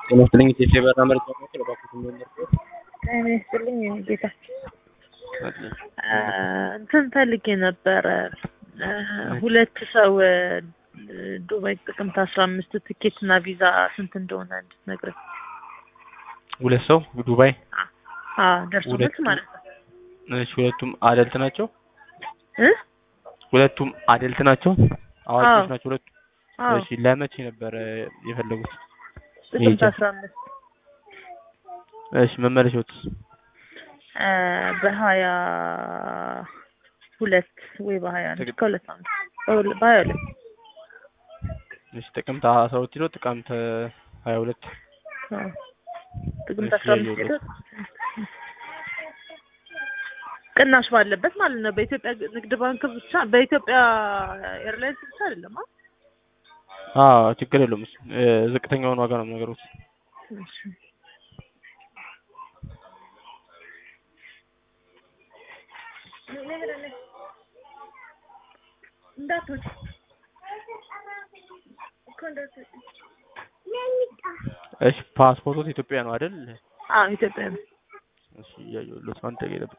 ጤና ይስጥልኝ ኢትዮጵያ የበረራ መረጃ ማዕከል እባክዎት እንደምንደርሰው ጤና ይስጥልኝ የኔ ጌታ እንትን ፈልጌ ነበረ ሁለት ሰው ዱባይ ጥቅምት አስራ አምስት ትኬት እና ቪዛ ስንት እንደሆነ እንድትነግረኝ ሁለት ሰው ዱባይ ደርሶ መልስ ሁለቱ- ማለት ነው እሺ ሁለቱም አደልት ናቸው እ ሁለቱም አደልት ናቸው አዋቂዎች አዎ። ናቸው ሁለቱ አዎ እሺ ለመቼ ነበረ የፈለጉት ጥቅምት ይሄ አስራ አምስት እሺ መመለሻዎት በሀያ ሁለት ወይ በሀያ አንድ ጥቅምት- ከሁለት ዓመት በሁለ- በሀያ ሁለት እሺ ጥቅምት አስራ ሁለት ኪሎ ጥቅምት ሀያ ሁለት አዎ። ጥቅምት እሺ፣ አስራ አምስት ያየሁት። ሄዶ ቅናሽ ባለበት ማለት ነው። በኢትዮጵያ ንግድ ባንክ ብቻ በኢትዮጵያ ኤርላይንስ ብቻ አይደለም። አ? አዎ ችግር የለውም እሱ እ፣ ዝቅተኛውን ዋጋ ነው ነገሮች እሺ። እንዳትወጪ እኮ እንዳትወጪ። እሺ ፓስፖርቶት ኢትዮጵያ ነው አይደል አዎ ኢትዮጵያ ነው። እሺ እያየሁለት አንተ ጋር ይጠብቅ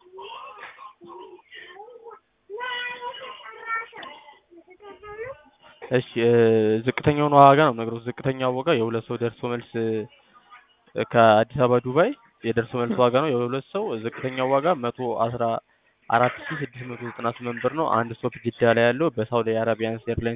እሺ እ፣ ዝቅተኛውን ዋጋ ነው ነገሮች ዝቅተኛው ዋጋ የሁለት ሰው ደርሶ መልስ እ፣ ከአዲስ አበባ ዱባይ የደርሶ መልስ ዋጋ ነው የሁለት ሰው ዝቅተኛው ዋጋ መቶ አስራ አራት ሺ ስድስት መቶ ዘጠና ስምንት ብር ነው አንድ ስቶፕ ጅዳ ላይ ያለው በሳውዲ አረቢያን ኤርላይንስ